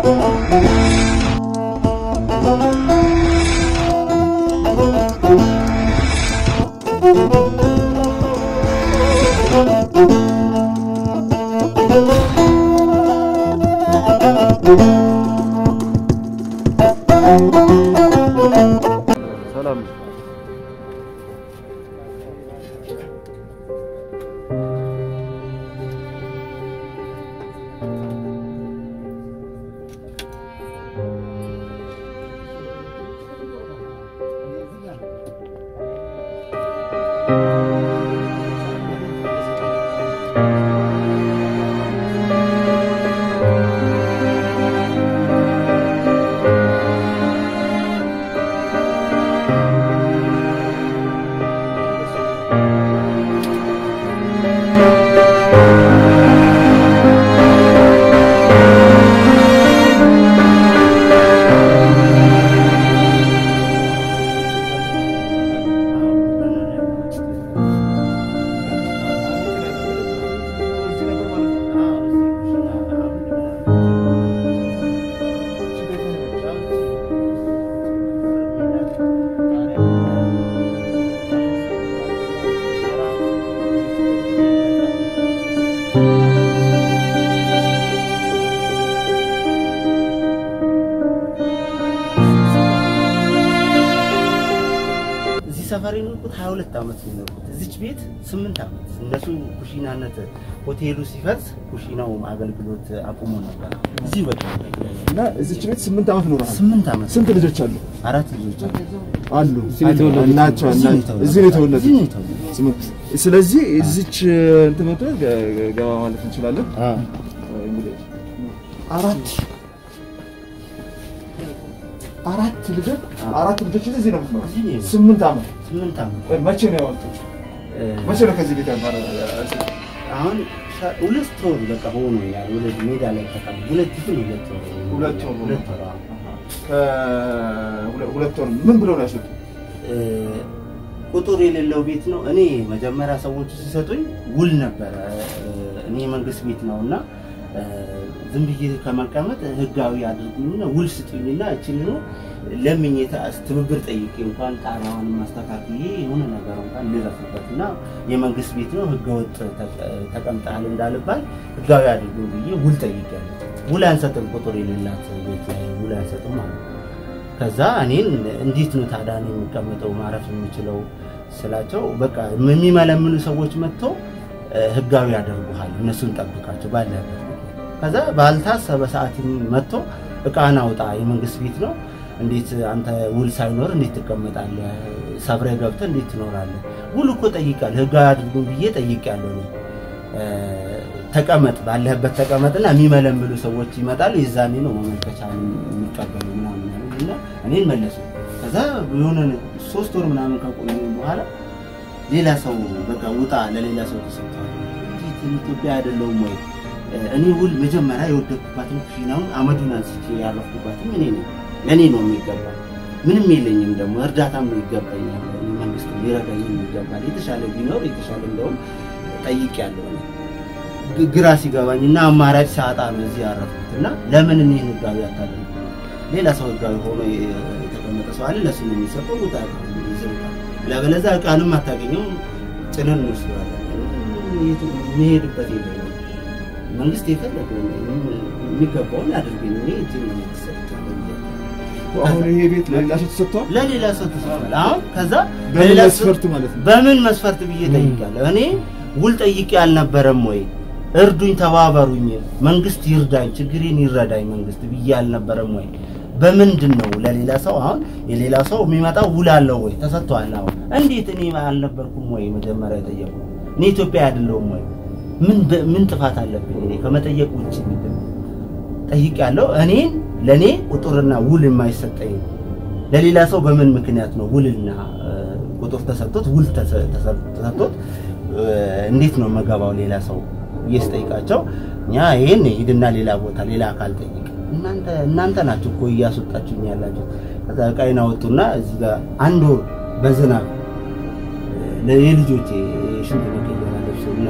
ሰላም እዚህ ሰፈር የኖርኩት 22 ዓመት ነው የኖርኩት። እዚች ቤት 8 ዓመት እነሱ ኩሽናነት ሆቴሉ ሲፈርስ ኩሽናው አገልግሎት አቁሞ ነበር። እዚህ በቃ እና እዚች ቤት ስምንት ዓመት ኖረሃል። 8 ዓመት ስንት ልጆች አሉ? አራት ልጆች አሉ። አሉ እዚህ ነው የተወለዱት። ናቸው እዚህ ነው እና- የተወለዱት። እዚህ ነው የተወለዱት። እዚህ ነው የተወለዱት። ስምንት ስለዚህ እዚች እንትን መቶ ገ- ገባ ማለት እንችላለን። አዎ። እንግዲህ አራት አራት ልጆች አራት ልጆች እዚህ ነው የምትኖረው? እዚህ ነው። ስምንት ዓመት 8 ዓመት ቆይ፣ መቼ ነው ያወጡት? እ፣ መቼ ነው ከዚህ ቤት ያባረ አሁን ሻ- ሁለት ወር በቃ ሆኖኛል። ወደ ሜዳ ላይ ተቀም ሁለት ይሁን ሁለት ወር ሁለት ወር ሁለት ወር አዎ። ከሁለ- ሁለት ወር ምን ብለው ነው ያስወጡት? እ፣ ቁጥር የሌለው ቤት ነው። እኔ መጀመሪያ ሰዎቹ ሲሰጡኝ ውል ነበረ። እ፣ እኔ መንግስት ቤት ነው እና እ፣ ዝም ብዬ ከመቀመጥ ህጋዊ አድርጉኝና ውል ስጡኝና እችል ነው ለምኜ ተ- ትብብር ጠይቄ እንኳን ጣሪያዋን ማስተካክዬ የሆነ ነገር እንኳን ልረፍበት እና የመንግስት ቤት ነው ህገወጥ ተቀ- ተቀምጠሃል እንዳልባል ህጋዊ አድርጉ ብዬ ውል ጠይቄያለሁ። ውል አንሰጥም፣ ቁጥር የሌላት ቤት ላይ ውል አንሰጥም ማለት ነው። ከዛ እኔን እንዴት ነው ታዲያ እኔ የሚቀመጠው ማረፍ የምችለው ስላቸው በቃ የሚመለምሉ ሰዎች መጥተው እ፣ ህጋዊ ያደርጉሃል እነሱን ጠብቃቸው ባለበት ከዛ ባልታሰበ ሰዓት መጥቶ እቃን አውጣ የመንግስት ቤት ነው እንዴት አንተ ውል ሳይኖር እንዴት ትቀመጣለህ ሰብረህ ገብተህ እንዴት ትኖራለህ ውል እኮ ጠይቃለሁ ህጋዊ አድርጉን ብዬ ጠይቄያለሁ እኔ እ፣ ተቀመጥ ባለህበት ተቀመጥና የሚመለምሉ ሰዎች ይመጣሉ የዛኔ ነው መመልከቻ የሚቀበሉ ምናምን ያሉት እና እኔን መለሱ ከዛ የሆነ ሶስት ወር ምናምን ከቆዩ በኋላ ሌላ ሰው በቃ ውጣ ለሌላ ሰው ተሰጥቷል እንዴት ኢትዮጵያ አይደለሁም ወይ እኔ ውል መጀመሪያ የወደድኩባትን ኩሽናውን አመዱን አንስቼ ያረፍኩባትም እኔ ነኝ ለእኔ ነው የሚገባ ምንም የለኝም ደግሞ እርዳታም ይገባኛል መንግስት ሊረዳኝ ይገባል የተሻለ ቢኖር የተሻለ እንደውም ጠይቅ ያለው ግራ ሲገባኝ እና አማራጭ ሳጣ ነው እዚህ ያረፍኩት እና ለምን እኔ ህጋዊ አታደርጉ ሌላ ሰው ህጋዊ ሆኖ የተቀመጠ ሰው አለ ለሱ ነው የሚሰጠው ውጣ ይዘውታል ለበለዛ እቃንም አታገኘው ጭነን እንወስደዋለን የሚሄድበት የለም መንግስት የፈለገው የሚገባውን አድርገኝ እኔ እዚህ ነው የተሰጠው አሁን ይሄ ቤት ለሌላ ሰው ተሰጥቷል። ለሌላ ሰው ተሰጥቷል። አሁን ከዛ በምን ለሌላ ሰው- መስፈርት ማለት ነው? በምን መስፈርት ብዬ ጠይቃለሁ። እኔ ውል ጠይቄ አልነበረም ወይ? እርዱኝ፣ ተባበሩኝ፣ መንግስት ይርዳኝ፣ ችግሬን ይረዳኝ መንግስት ብዬ አልነበረም ወይ? በምንድን ነው ለሌላ ሰው አሁን የሌላ ሰው የሚመጣው ውል አለው ወይ? ተሰጥቷል። አሁን እንዴት እኔ አልነበርኩም ወይ? መጀመሪያ የጠየቁ እኔ ኢትዮጵያ አይደለሁም ወይ? ምን በ- ምን ጥፋት አለብኝ እኔ ከመጠየቅ ውጭ ምንድን ነው? ጠይቄያለሁ። እኔን ለእኔ ቁጥርና ውል የማይሰጠኝ ለሌላ ሰው በምን ምክንያት ነው ውልና እ፣ ቁጥር ተሰጥቶት ውል ተሰ- ተሰ- ተሰጥቶት እ፣ እንዴት ነው መገባው ሌላ ሰው ብዬ ስጠይቃቸው እኛ ይህን ሂድና ሌላ ቦታ ሌላ አካል ጠይቅ እናንተ እናንተ ናችሁ እኮ እያስወጣችሁኝ ያላችሁ ከዛ ዕቃዬን አወጡና እዚህ ጋር አንድ ወር በዝናብ እ፣ የልጆቼ ሽንት መቀየሪያ ልብስና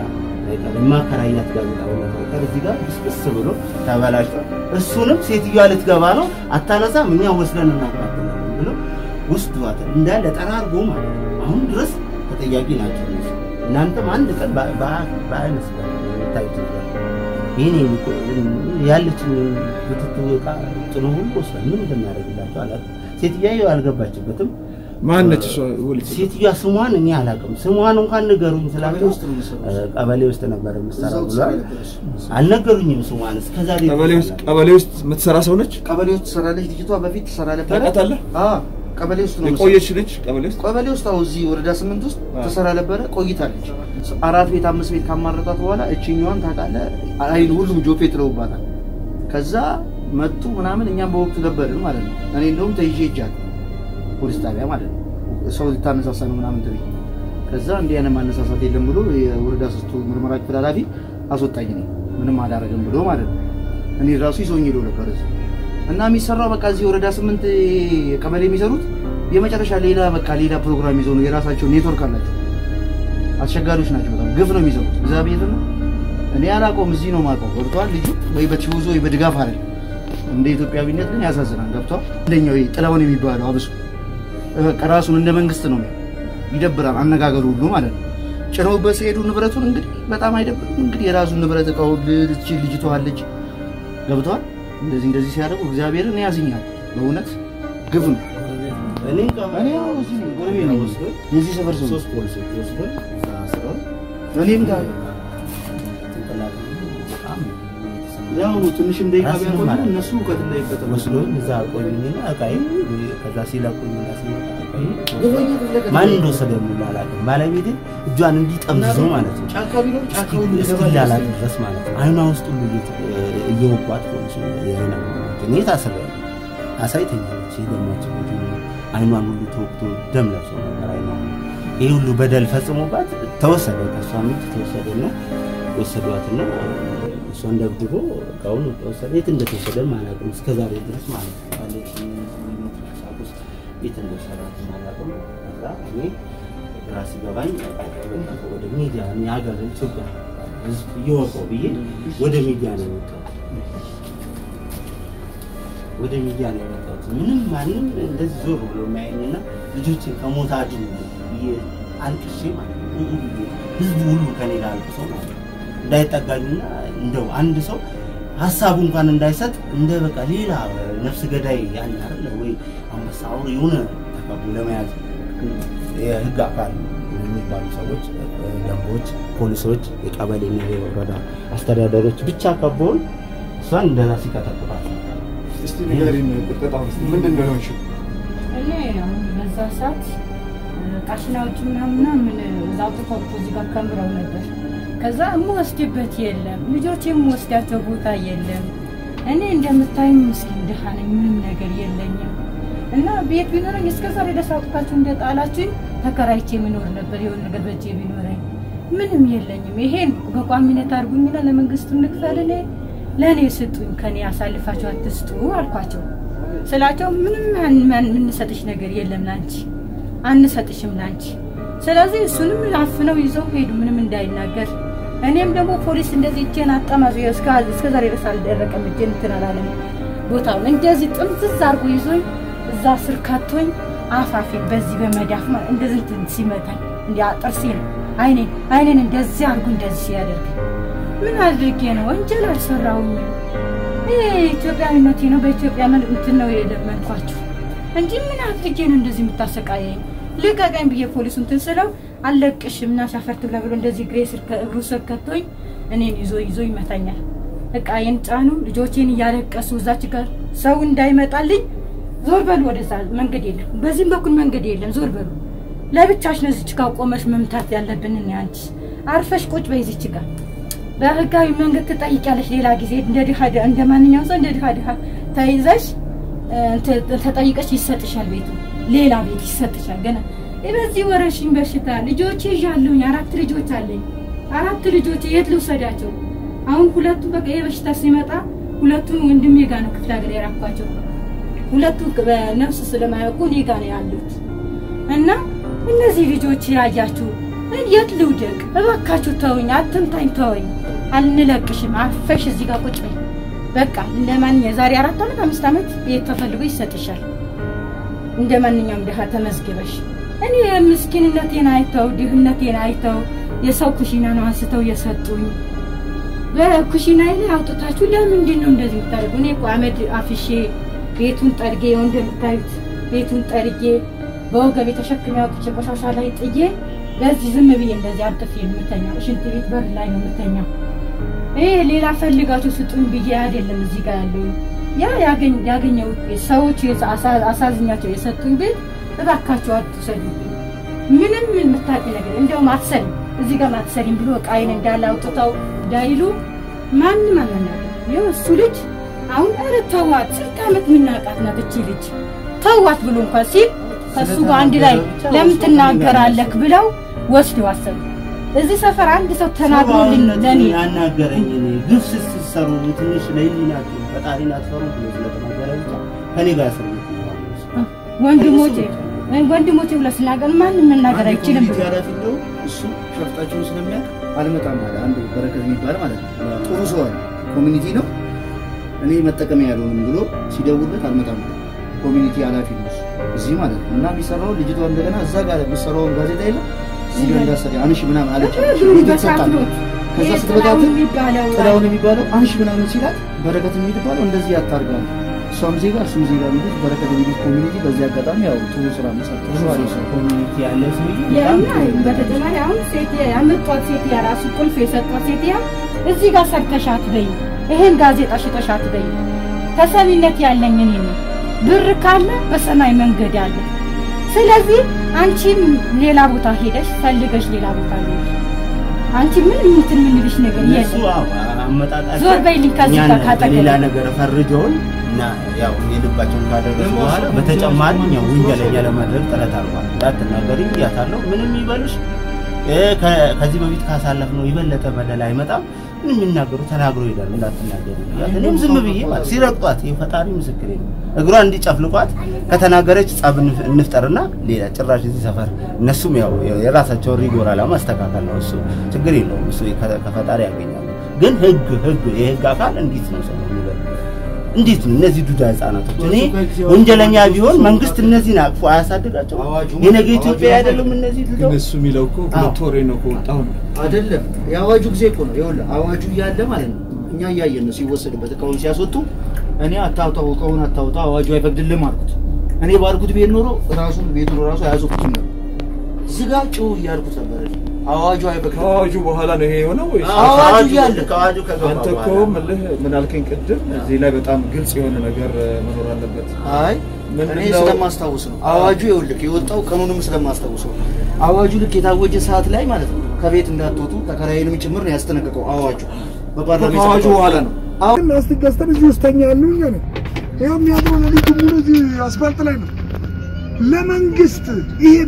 የማከራያት ጋዜጣ በመፈቀር እዚህ ጋር ብስብስ ብሎ ተበላሽቷል። እሱንም ሴትዮዋ ልትገባ ነው አታነሳም፣ እኛ ወስደን እናቃጥላለን ብሎ ውስዷት እንዳለ ጠራርጎ ማለት ነው። አሁን ድረስ ተጠያቂ ናቸው እነሱ። እናንተም አንድ ቀን በአይነ ስጋ ታይት ይህን ያለችን ብትቱ ዕቃ ጭኖ ሁሉ ወስዷል። ምን እንደሚያደርግላቸው አላውቅም። ሴትዮዋ አልገባችበትም። ማነች እሷ? ወልጅ ሴትዮዋ ስሟን እኔ አላውቅም። ስሟን እንኳን ንገሩኝ ስላቸው ውስጥ ነው የምትሰራው? እ፣ ቀበሌ ውስጥ ነበር የምትሰራው እዛው ብሏል። ትሰራ ነበረች። አልነገሩኝም ስሟን እስከዛሬ ቀበሌ ውስጥ ቀበሌ ውስጥ የምትሰራ ሰው ነች። ቀበሌ ውስጥ ትሰራለች ልጅቷ። በፊት ትሰራ ነበረ። ታውቃታለህ? አዎ ቀበሌ ውስጥ ነው የቆየች ልጅ ቀበሌ ውስጥ ቀበሌ ውስጥ አሁን እዚህ ወረዳ ስምንት ውስጥ አዎ። ትሰራ ነበረ። ቆይታለች። አራት ቤት አምስት ቤት ካማረጧት በኋላ እችኛዋን ታውቃለህ፣ አይን ሁሉም ጆፌ ጥለውባታል። ከዛ መጡ ምናምን፣ እኛም በወቅቱ ነበርን ማለት ነው። እኔ እንደውም ተይዤ ሄጃለሁ ፖሊስ ጣቢያ ማለት ነው። ሰው ልታነሳሳ ነው ምናምን ተብዬ ከዛ እንዲህ አይነት ማነሳሳት የለም ብሎ የወረዳ ሶስቱ ምርመራ ክፍል ኃላፊ አስወጣኝ። እኔ ምንም አላረግም ብሎ ማለት ነው። እኔ ራሱ ይዞኝ ሄዶ ነበር እዚህ እና የሚሰራው በቃ እዚህ ወረዳ ስምንት ቀበሌ የሚሰሩት የመጨረሻ ሌላ በቃ ሌላ ፕሮግራም ይዘው ነው። የራሳቸው ኔትወርክ አላቸው። አስቸጋሪዎች ናቸው። በጣም ግፍ ነው የሚሰሩት። እግዚአብሔር ነው። እኔ አላውቀውም። እዚህ ነው የማውቀው። ገብቷል። ልጁ ወይ በቲዩዞ ወይ በድጋፍ አይደል። እንደ ኢትዮጵያዊነት ግን ያሳዝናል። ገብቷል። እንደኛው ይሄ ጥላውን የሚባለው አብሶ በቃ ራሱን እንደ መንግስት ነው ይደብራል። አነጋገሩ ሁሉ ማለት ነው። ጭነውበት ሲሄዱ ንብረቱን እንግዲህ በጣም አይደብርም። እንግዲህ የራሱን ንብረት እቃው ልጅ ልጅቷ አለች። ገብቷል። እንደዚህ እንደዚህ ሲያደርጉ እግዚአብሔርን ያዝኛል። በእውነት ግፍ ነው። እኔ እኔ ያው እዚህ ነኝ፣ ጎረቤት ነኝ። ወስዶ የዚህ ሰፈር ሰው ነኝ። ሶስት ፖሊሶች ወስዶ እዛ አስረው እኔም ጋር ጭንቅላት በጣም ያው ትንሽም ደቂቃ ራስን ቢያቆዩ ማለት ነው። እነሱ እውቀት እንዳይፈጠሩ ወስዶኝ እዛ ቆዩኝና እቃዬ ከዛ ሲለቁኝና ሲመጣ እቃዬ ግፈኛ ተለቀቀ። ማን እንደወሰደ የሚል አላውቅም። ባለቤቴ እጇን እንዲጠምዝዘው ማለት ነው ጫካ ቢኖር ጫካ ሁሉ እስኪላላት ድረስ ማለት ነው። አይኗ ውስጥ ሁሉ እየተ- እየወጓት ፖሊሱ የሆነ እኔ ታስሬያለሁ። አሳይተኛለች የደማቸው አይኗን ሁሉ ተወቅቶ ደም ለብሶ ነበር አይኗ። ይህ ሁሉ በደል ፈጽሞባት ተወሰደ። ከእሷ ሚት ተወሰደና ወሰዷትና እሷን ደብድቦ እቃውን ተወሰደ። የት እንደተወሰደ አላውቅም እስከዛሬ ድረስ ማለት ነው። ባለች ቁሳቁስ የት እንደወሰዳት አላውቅም። ከዛ እኔ ግራ ሲገባኝ ወደ ሚዲያ የሀገር ኢትዮጵያ ሕዝብ እየወቀው ብዬ ወደ ሚዲያ ነው የወጣሁት። ወደ ሚዲያ ነው የመጣሁት። ምንም ማንም እንደዚህ ዞር ብሎ የሚያየኝና ልጆችን ከሞት አድኑ ብዬ አልቅሼ ማለት ነው ኡ ብዬ ህዝቡ ሁሉ ከኔ ጋር አልቅሶ ማለት ነው እንዳይጠጋኝና እንደው አንድ ሰው ሀሳቡ እንኳን እንዳይሰጥ እንደ በቃ ሌላ ነፍስ ገዳይ ያን አይደለ ወይ አንበሳ አውሬ የሆነ ተቀቡ ለመያዝ የህግ አካል የሚባሉ ሰዎች ደንቦች፣ ፖሊሶች፣ የቀበሌና የወረዳ አስተዳደሮች ብቻ ከበውን እሷን እንደዛ ሲቀጠቅጣት ነበር። እስቲ ንገሪን፣ ቁጠጣ ውስጥ ምንድን ነው የሆንሽው? እኔ አሁን በዛ ሰዓት ቃሽናዎች ምናምን ምናምን እዛው ተኮርቶ እዚህ ጋር ከምረው ነበር። ከዛ የምወስድበት የለም፣ ልጆች የምወስዳቸው ቦታ የለም። እኔ እንደምታዩኝ ምስኪን ድሃ ነኝ፣ ምንም ነገር የለኝም። እና ቤት ቢኖረኝ እስከ ዛሬ ድረስ አውጥታችሁ እንደጣላችሁኝ ተከራይቼ የምኖር ነበር። የሆነ ነገር በእጄ ቢኖረኝ ምንም የለኝም። ይሄን በቋሚነት አድርጉኝና ለመንግስቱ እንክፈል፣ እኔ ለእኔ ስጡኝ፣ ከኔ አሳልፋችሁ አትስጡ አልኳቸው። ስላቸው ምንም ማን- ማን- የምንሰጥሽ ነገር የለም ላንቺ አንሰጥሽም ላንቺ። ስለዚህ እሱንም አፍነው ይዘው ሄዱ ምንም እንዳይናገር። እኔም ደግሞ ፖሊስ እንደዚህ እጄን አጠማዙ እስከ እስከ ዛሬ ድረስ አልደረቀም። እጄን እንትን አላለም። ቦታውን እንደዚህ ጥምዝዝ አድርጎ ይዞኝ እዛ ስር ከቶኝ አፋፊ በዚህ በመዳፍ ማለት እንደዚህ እንትን ሲመታኝ እንዲያ ጥርሴን አይኔን አይኔን እንደዚህ አድርጎ እንደዚህ ሲያደርግ ምን አድርጌ ነው? ወንጀል አልሰራሁኝም። ይሄ ኢትዮጵያዊነቴ ነው። በኢትዮጵያ ምን እንትን ነው የለመንኳችሁ እንጂ ምን አድርጌ ነው እንደዚህ የምታሰቃየኝ? ልቀቀኝ ብዬ ፖሊሱ እንትን ስለው አልለቅሽም እና ሻፈርት ብላ ብሎ እንደዚህ እግሬ ስር እግሩ ስር ከቶኝ እኔን ይዞ ይዞ ይመታኛል። እቃዬን ጫኑ። ልጆቼን እያለቀሱ እዛች ጋር ሰው እንዳይመጣልኝ ዞር በሉ፣ ወደዛ መንገድ የለም፣ በዚህም በኩል መንገድ የለም፣ ዞር በሉ። ለብቻሽ ነው እዚች ጋር ቆመሽ መምታት ያለብን እኔ አንቺ አርፈሽ ቁጭ በይ እዚች ጋር በህጋዊ መንገድ ትጠይቂያለሽ። ሌላ ጊዜ እንደ ድሃ እንደ ማንኛውም ሰው እንደ ድሃ ድሃ ተይዘሽ ተ- ተጠይቀሽ ይሰጥሻል። ቤቱ ሌላ ቤት ይሰጥሻል። ገና በዚህ ወረርሽኝ በሽታ ልጆች ይዣለሁኝ። አራት ልጆች አለኝ። አራት ልጆች የት ልውሰዳቸው? አሁን ሁለቱ በቃ ይሄ በሽታ ሲመጣ ሁለቱን ወንድሜ ጋ ነው ክፍለ ሀገር የራኳቸው። ሁለቱ በነፍስ ስለማያውቁ እኔ ጋ ነው ያሉት እና እነዚህ ልጆች ያያችሁ የት ልውደቅ? እባካችሁ ተውኝ፣ አትምታኝ፣ ተወኝ፣ አልንለቅሽም። አፈሽ እዚህ ጋር ቁጭ በይ። በቃ እንደ ማንኛውም የዛሬ አራት ዓመት አምስት ዓመት ቤት ተፈልጎ ይሰጥሻል። እንደ ማንኛውም ድሃ ተመዝግበሽ። እኔ ምስኪንነቴን አይተው ድህነቴን አይተው የሰው ኩሽና ነው አንስተው የሰጡኝ። በኩሽና ላይ አውጥታችሁ ለምንድን ነው እንደዚህ የምታደርጉ? እኔ እኮ አመድ አፍሼ ቤቱን ጠርጌ ይኸው እንደምታዩት ቤቱን ጠርጌ በወገቤ ተሸክሜ አውጥቼ ቆሻሻ ላይ ጥዬ በዚህ ዝም ብዬ እንደዚህ አጥፌ የምተኛው ሽንት ቤት በር ላይ ነው የምተኛው። ይሄ ሌላ ፈልጋችሁ ስጡኝ ብዬ አይደለም እዚህ ጋር ያለው ያ ያገኝ ያገኘሁት ቤት ሰዎች የዛ- አሳ- አሳዝኛቸው የሰጡኝ ቤት እባካችሁ አትሰዱብኝ። ምንም የምታውቂ ነገር እንደውም አትሰሪም እዚህ ጋር አትሰሪም ብሎ እቃዬን እንዳለ አውጥተው እንዳይሉ ማንም አልመናገር። ይኸው እሱ ልጅ አሁን ኧረ ተዋት፣ ስንት ዓመት የምናውቃት ናት እቺ ልጅ ተዋት ብሎ እንኳን ሲል ከእሱ ጋር አንድ ላይ ለምን ትናገራለህ ብለው ወስደው አሰሩ። እዚህ ሰፈር አንድ ሰው ተናግሮልኝ ለእኔ ያናገረኝ እኔ ግፍ ስትሰሩ ትንሽ ለህሊናችሁ ፈጣሪን አትፈሩ ብሎ ስለተናገረ ብቻ ከኔ ጋር እስር ቤት ነው ያለው። ወንድሞቼ ወንድሞቼ ብሎ ስናገር ማንም መናገር አይችልም ብሎ ኃላፊ እንደው እሱ ሸፍጣቸውን ስለሚያውቅ አልመጣም አለ። አንድ በረከት የሚባል ማለት ነው ጥሩ ሰው አለ። ኮሚኒቲ ነው እኔ መጠቀሚያ ያልሆንም ብሎ ሲደውልለት አልመጣም አለ። ኮሚኒቲ ኃላፊ ነው እሱ እዚህ ማለት ነው። እና የሚሰራው ልጅቷ እንደገና እዛ ጋር የሚሰራውን ጋዜጣ የለም እዚህ ጋር እንዳሰሪ አንሺ ምናምን አለች። እግሩ ቤት ይሰጣል። በሳፍሎት ከዛ ይሄ ስትበታትን ጥላሁን የሚባለው ጥላውን የሚባለው አንሺ ምናምን ሲላት በረከት የሚባለው እንደዚህ ያታርጋል። እሷም ዜጋ እሱም ዜጋ የሚሉት በረከት የሚሉት ኮሚኒቲ በዚህ አጋጣሚ ያው ጥሩ ስራ መስራት ጥሩ አሪፍ ነው። ኮሚኒቲ ያለ ሰውዬ በጣም የእኛ ጥሩ ነው። በተጨማሪ አሁን ሴት ያመጧት ሴት ራሱ ቁልፍ የሰጧት ሴት እዚህ ጋር ሰርተሻት በይ፣ ይሄን ጋዜጣ ሽጠሻት በይ። ተሰሚነት ያለኝ እኔ ነኝ። ብር ካለ በሰማይ መንገድ አለ። ስለዚህ አንቺም ሌላ ቦታ ሄደሽ ፈልገሽ ሌላ ቦታ ሄደሽ አንቺ ምን እንትን ምንልሽ ነገር እነሱ የለም። አዎ አመጣጣቸው ዞር በይልኝ ከዚህ እኛን ጋር ካጠገቤ። በሌላ ነገር ፈርጀውን እና ያው የልባቸውን ካደረሱ በኋላ በተጨማሪ ያው ወንጀለኛ ለማድረግ ጥረት አድርጓል። እንዳትናገሪ ብያታለሁ። ምንም ይበልሽ እ ከ- ከዚህ በፊት ካሳለፍነው የበለጠ በደል አይመጣም። ምንም የሚናገሩ ተናግሮ ይሄዳሉ። እንዳትናገሪ ብያት እኔም ዝም ብዬ ማለት ሲረግጧት የፈጣሪ ምስክሬ ነው። እግሯ እንዲጨፍልቋት ከተናገረች ጸብ እንፍ- እንፍጠርና ሌላ ጭራሽ እዚህ ሰፈር እነሱም ያው የራሳቸውን ሪጎራ ለማስተካከል ነው። እሱ ችግር የለውም። እሱ ከ- ከፈጣሪ ያገኛሉ። ግን ህግ ህግ የህግ አካል እንዴት ነው ሰው የሚበል እንዴት ነው እነዚህ ዱዳ ህጻናቶች? እኔ ወንጀለኛ ቢሆን መንግስት እነዚህን አቅፎ አያሳድጋቸው? አዋጁ- የነገ ኢትዮጵያ አይደሉም እነዚህ ግን ልጆች? እሱ የሚለው እኮ ሁለት ወሬ ነው ከወጣሁ ነው። አይደለም የአዋጁ ጊዜ እኮ ነው። ይኸውልህ አዋጁ እያለ ማለት ነው እኛ እያየን ነው ሲወሰድበት እቃውን ሲያስወጡ እኔ አታውጣው እቃውን አታውጣው አዋጁ አይፈቅድልም አልኩት። እኔ ባልኩት ቤት ኖሮ ራሱን ቤቱን ራሱ አያስወጡትም ነበር። ዝጋ ጭው እያልኩት ነበር። አዋጁ አይፈቅድም። ከአዋጁ በኋላ ነው ይሄ የሆነው ወይስ? አዎ። አዋጁ እያለ ከአዋጁ ከገባ አንተ እኮ በኋላ ምልህ ምን አልከኝ ቅድም፣ እዚህ ላይ በጣም ግልጽ የሆነ ነገር እ, መኖር አለበት። አይ ምንድን እኔ ነው? ስለማስታውስ ነው። አዋጁ ይኸውልህ የወጣው ቀኑንም ስለማስታውስ ነው። አዋጁ ልክ የታወጀ ሰዓት ላይ ማለት ነው ከቤት እንዳትወጡ ተከራይንም ጭምር ነው ያስጠነቀቀው አዋጁ በፓርላማ ከአዋጁ የጸደቀው። በኋላ ነው። አሁን ላስቲክ ገዝተን እዚህ ውስጥ ተኛለሁ እኛ ነን። ይኸው የሚያድረው ሌሊቱ ሙሉ እዚህ አስፋልት ላይ ነው። ለመንግስት ይሄን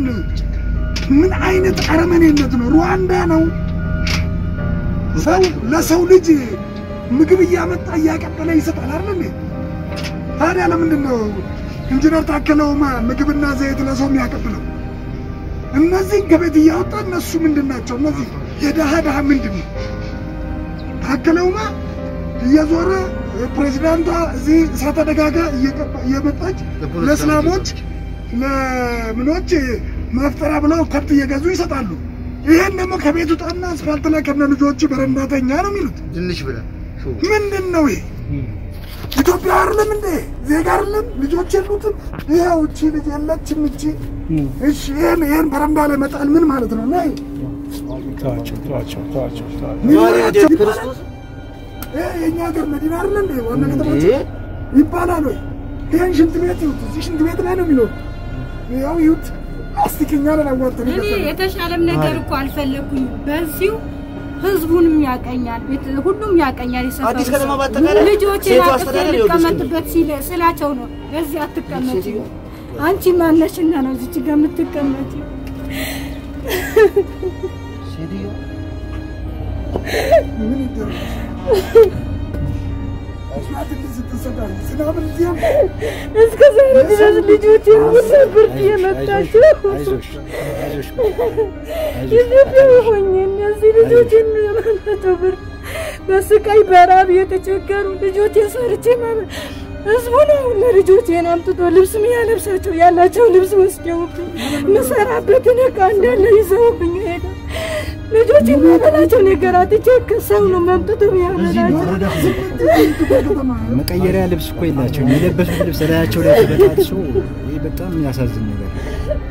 ምን አይነት አረመኔነት ነው? ሩዋንዳ ነው። ሰው ለሰው ልጅ ምግብ እያመጣ እያቀበለ ይሰጣል አይደል እንዴ? ታዲያ ለምንድን ነው ኢንጂነር ታከለ ኡማ ምግብና ዘይት ለሰው የሚያቀብለው? እነዚህን ከቤት እያወጣ እነሱ ምንድን ናቸው? እነዚህ የደሃ ደሃ ምንድን ነው? ታከለ ኡማ እየዞረ ፕሬዚዳንቷ እዚህ እሳተ ደጋጋ እየቀባ- እየመጣች ለእስላሞች ለምኖች ማፍጠሪያ ብለው ከብት እየገዙ ይሰጣሉ። ይሄን ደግሞ ከቤት ውጣና አስፋልት ላይ ከነ ልጆች በረንዳተኛ ነው የሚሉት። ትንሽ ብለህ ምንድን ነው ይሄ? ኢትዮጵያ አይደለም እንዴ? ዜጋ አይደለም? ልጆች የሉትም? ይኸው እቺ ልጅ የለችም እቺ። እሺ ይሄን ይሄን በረንዳ ላይ መጣል ምን ማለት ነው? ነይ ተዋቸው ተዋቸው ተዋቸው ተዋቸው። ምን ማለት ነው? ክርስቶስ ይሄ የእኛ ሀገር መዲና አይደለ እንዴ? ዋና እንዴ? ከተማችን ይባላል ወይ? ይሄን ሽንት ቤት ይሁት እዚህ ሽንት ቤት ላይ ነው የሚኖር። ያው ይሁት አስቲክኛ ነን አዋርተን እኔ የገዛነው። የተሻለም ነገር እኮ አልፈለኩኝ። በዚሁ ህዝቡንም ያቀኛል፣ ቤት ሁሉም ያቀኛል። የሰፈሩ አዲስ ከተማ ሰው። በአጠቃላይ ልጆቼን ሴቱ አቅፌ አስተዳደር ይኸው ልቀመጥበት ሲለ- ስላቸው ነው በዚህ አትቀመጪ፣ አንቺ ማነሽና ነው እዚች ጋር የምትቀመጪ? ሴትዮ ምን ይደረግ? ሽማግሌ ስትሰጣል ዝናብን እዚያም እስከ ዛሬ ድረስ ልጆቼ ሁሉ ብርድ የመታቸው አይዞሽ አይዞሽ ኢትዮጵያ ሆኜ እነዚህ ልጆችን የመመቶ ብርድ በስቃይ በራብ የተቸገሩ ልጆቼን ሰርቼ ማለት ህዝቡ ነው ለልጆቼን አምጥቶ ልብስ የሚያለብሳቸው ያላቸው ልብስ ወስደውብኝ የምሰራበትን ዕቃ እንዳለ ይዘውብኝ ሄደ። ልጆች የማበላቸው ነገር አጥቼ ከሰው ነው መምጥቶ የሚያበላቸው። መቀየሪያ ልብስ እኮ የላቸውም። የለበሱት ልብስ ላያቸው ላይ ተበጣጥሶ ይህ በጣም የሚያሳዝን ነገር ነው።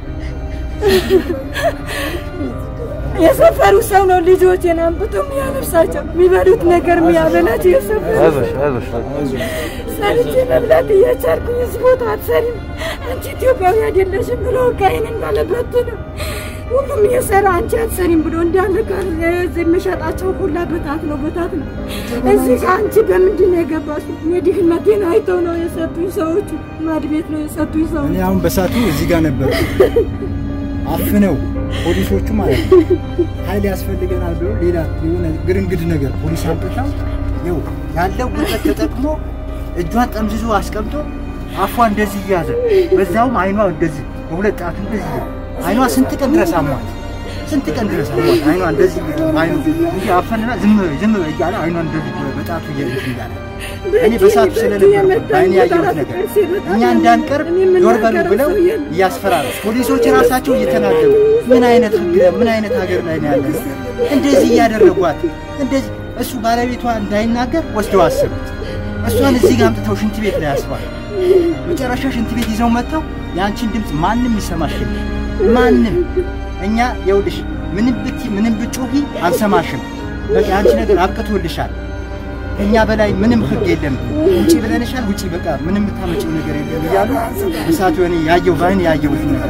የሰፈሩ ሰው ነው ልጆቼን አምጥቶ የሚያለብሳቸው የሚበሉት ነገር የሚያበላቸው የሰፈሩ ሰው ሰርቼ መብላት እየቻልኩኝ እዚህ ቦታ አትሰሪም አንቺ ኢትዮጵያዊ አይደለሽም ብሎ እቃዬን እንዳለበት ነው ሁሉም እየሰራ አንቺ አትሰሪም ብሎ እንዳለ ጋር እዚህ የምሸጣቸው ሁላ በታት ነው በታት ነው። እዚህ ጋር አንቺ በምንድን ነው የገባሽው? እኔ ድህነቴን አይተው ነው የሰጡኝ ሰዎቹ። ማድ ቤት ነው የሰጡኝ ሰዎች። እኔ አሁን በሳቱ እዚህ ጋር ነበር አፍነው ፖሊሶቹ ማለት ነው ኃይል ያስፈልገናል ብሎ ሌላ የሆነ ግርንግድ ነገር ፖሊስ አምጥተው ይኸው ያለው ጉልበት ተጠቅሞ እጇን ጠምዝዞ አስቀምጦ አፏ እንደዚህ እያዘ በዛውም አይኗ እንደዚህ በሁለት ጣቱ እንደዚህ እያለ አይኗ ስንት ቀን ድረስ አሟት፣ ስንት ቀን ድረስ አሟት። አይኗ እንደዚህ አይኑ እንዲህ አፈንና ዝም በይ ዝም በይ እያለ አይኗ እንደዚህ በጣቱ እያለች እያለ እኔ በሳቱ ስለነበር በአይኔ ያየሁት ነገር እኛ እንዳንቀርብ ዞር በሉ ብለው እያስፈራሩ ፖሊሶች ራሳቸው እየተናገሩ ምን አይነት ህግ ምን አይነት ሀገር ላይ ነው ያለነው? እንደዚህ እያደረጓት እንደዚህ እሱ ባለቤቷ እንዳይናገር ወስደው አሰሩት። እሷን እዚህ ጋር አምጥተው ሽንት ቤት ላይ ያስባል። መጨረሻ ሽንት ቤት ይዘው መጥተው የአንቺን ድምፅ ማንም ይሰማሽ የለም ማንም እኛ የውልሽ ምንም ብቲ ምንም ብጮሂ አንሰማሽም። በቃ የአንቺ ነገር አብቅቶልሻል። እኛ በላይ ምንም ህግ የለም። ውጪ ብለንሻል፣ ውጪ በቃ ምንም የምታመጪው ነገር የለም እያሉ እሳቱ እኔ ያየው በአይን ያየሁት ነገር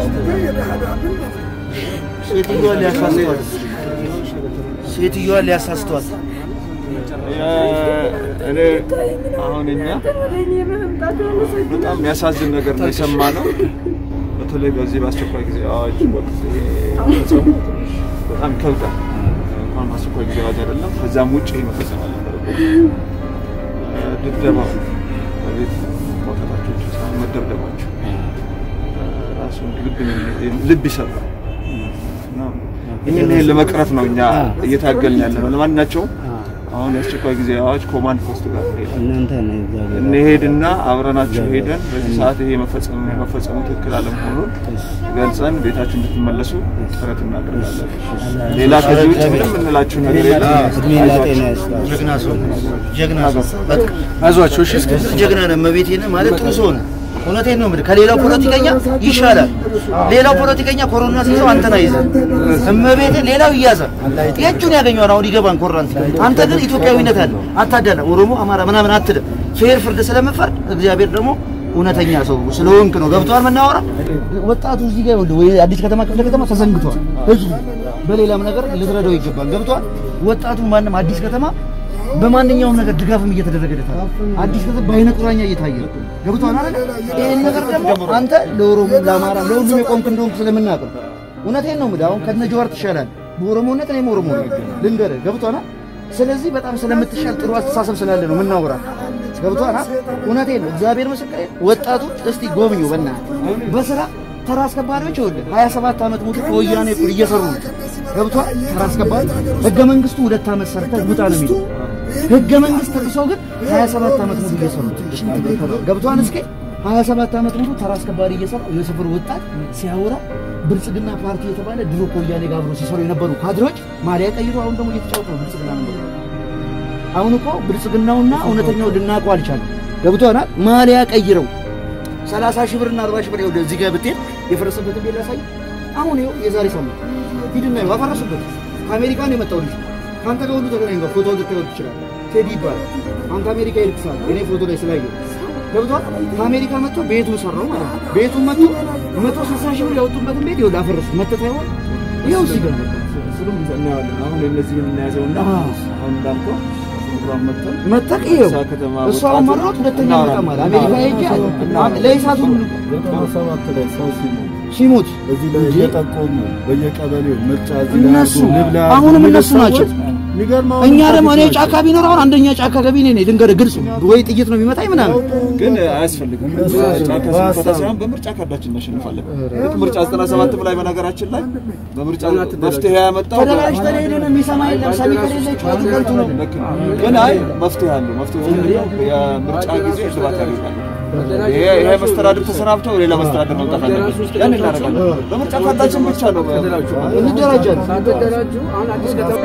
ሴትዮዋን ሊያሳስተዋል ሴትዮዋን ሊያሳስተዋል እኔ አሁን እኛ በጣም የሚያሳዝን ነገር ነው የሰማነው። በተለይ በዚህ በአስቸኳይ ጊዜ አዋጅ ወቅት መፈጸሙ በጣም ይከብዳል። እንኳን በአስቸኳይ ጊዜ አዋጅ አይደለም ከዛም ውጭ መፈጸም አልነበረበት። ድብደባ በቤት መውጣታቸው ብቻ ሳይሆን መደብደባቸው ራሱ ልብ ይሰብራል። እና ይህን ይህን ለመቅረፍ ነው እኛ እየታገልን ያለ ነው። ለማናቸውም አሁን የአስቸኳይ ጊዜ አዋጅ ኮማንድ ፖስት ጋር እንሄዳለን። እንሄድና አብረናቸው ሄደን በዚህ ሰዓት ይሄ መፈጸሙ መፈጸሙ ትክክል አለመሆኑን ገልጸን ቤታችን እንድትመለሱ ጥረት እናደርጋለን። ሌላ ከዚህ ውጭ ምንም የምንላችሁ ነገር የለም። ጀግና ሰው ጀግና ሰው አይዟቸው እሺ። ጀግና ነህ። እመቤቴ ነህ ማለት ጥሩ ሰው ነህ። እውነቴን ነው የምልህ። ከሌላው ፖለቲከኛ ይሻላል። ሌላው ፖለቲከኛ ኮሮና ሲይዘው አንተን አይዘህ እመቤቴ፣ ሌላው ይያዛል። የእጁን ያገኘዋል። አሁን ይገባን ኮራን። አንተ ግን ኢትዮጵያዊነት አለ። አታዳላ። ኦሮሞ፣ አማራ ምናምን አትልም። ፌር ፍርድ ስለምፈርድ እግዚአብሔር ደግሞ እውነተኛ ሰው ስለሆንክ ነው። ገብቶሃል? መናወራ ወጣቱ እዚህ ጋር ይኸውልህ፣ ወይ አዲስ ከተማ ክፍለ ከተማ ተዘንግቷል። ህዝቡ በሌላም ነገር ልትረዳው ይገባል። ገብቶሃል? ወጣቱ ማንም አዲስ ከተማ በማንኛውም ነገር ድጋፍም እየተደረገለታል። አዲስ ከተማ በአይነ ቁራኛ እየታየ ነው። ገብቶሃል አይደል? ይሄን ነገር ደግሞ አንተ ለኦሮሞ፣ ለአማራ፣ ለሁሉም የቆምክ እንደሆንክ ስለምናውቅ ነው። እውነቴን ነው የምልህ። አሁን ከነ ጀዋር ትሻላለህ በኦሮሞነት። እኔም ኦሮሞ ነኝ ልንገርህ። ገብቶሃል? ስለዚህ በጣም ስለምትሻል ጥሩ አስተሳሰብ ስላለ ነው የምናወራ። ገብቶሃል? እውነቴን ነው። እግዚአብሔር ምስክሬ። ወጣቱ እስቲ ጎብኙ በእናትህ በስራ ተራ አስከባሪዎች ይኸውልህ 27 ዓመት ሙሉ ከወያኔ እኩል እየሰሩ ነው። ገብቶሃል? ተራ አስከባሪ ህገ መንግስቱ ሁለት ዓመት ሰርተህ ውጣ ነው የሚለው ህገ መንግስት ተጥሰው ግን 27 ዓመት ሙሉ እየሰሩ ገብቶሃል? እስኪ 27 ዓመት ሙሉ ተራ አስከባሪ እየሰሩ የሰፈሩ ወጣት ሲያወራ ብልጽግና ፓርቲ የተባለ ድሮ ከወያኔ ጋር አብረው ሲሰሩ የነበሩ ካድሬዎች ማሊያ ቀይሮ አሁን ደግሞ እየተጫወቱ ነው ብልጽግና ነው። አሁን እኮ ብልጽግናውና እውነተኛው ልናውቀው አልቻለም። ገብቶሃል? ማሊያ ቀይረው 30 ሺህ ብርና 40 ሺህ ብር ይኸውልህ፣ እዚህ ጋር ብትሄድ የፈረሰበትን ቤት ላሳይ። አሁን ይኸው የዛሬ ሳምንት ሂድና ይኸው አፈረሱበት። ከአሜሪካ ነው የመጣው ልጅ ከአንተ ጋር ሁሉ ተገናኝ ጋር ፎቶ ልታዩት ትችላለህ። ቴዲ ይባላል። አንተ አሜሪካ ሄድክ ሰዓት እኔ ፎቶ ላይ ስላየሁ ገብቶሃል። ከአሜሪካ መጥቶ ቤቱን ሰራው ማለት ነው። ቤቱን መጥቶ መቶ ስልሳ ሺህ ብር ያወጡበትን ቤት ይኸውልህ አፈረሱ። መተት አይሆን ይኸው እዚህ ጋር እሱንም እናየዋለን። አሁን እነዚህ የምናያዘውና አሁን እንዳልከው ፕሮግራም መጥተን መጠቅ ይኸው እዛ ከተማ እሷ ወጣቱ መሮት ሁለተኛ መጣ ማለት አሜሪካ ሄጄ ለኢሳት ሁሉ ሰባት ላይ ሰው ሲሞት ሲሞት እዚህ ላይ እየጠቆሙ በየቀበሌው ምርጫ እዚህ ላይ እነሱ አድርጎ ንብላ አሁንም የሚሉ እነሱ ናቸው። ሰዎች የሚገርመው እኛ ደግሞ እኔ ጫካ ቢኖር አሁን አንደኛ ጫካ ገቢ እኔ ነኝ። ድንገት ግልጽ ወይ ጥይት ነው የሚመታኝ ምናምን ግን አያስፈልግም። ጫካ ስንፈታ ሳይሆን በምርጫ ካርዳችን እናሸንፋለን። ልክ ምርጫ 97 ላይ በነገራችን ላይ በምርጫ መፍትሄ ያመጣው ተደራጅተን ሄደን የሚሰማ የለም ሰሚ ከሌለ ጩኸቱ ከንቱ ነው። ልክ ነው። ግን አይ መፍትሄ አለው። መፍትሄ ምንድነው? የምርጫ ጊዜ እልባት ያደርጋል። ይሄ ይሄ መስተዳድር ተሰናብተው ሌላ መስተዳድር መምጣት አለበት። ያን እናደርጋለን። በምርጫ ካርዳችን ብቻ ነው እንደራጃለን። ሳትደራጁ አሁን አዲስ ከተማ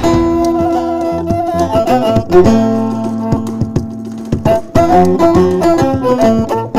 Thank you.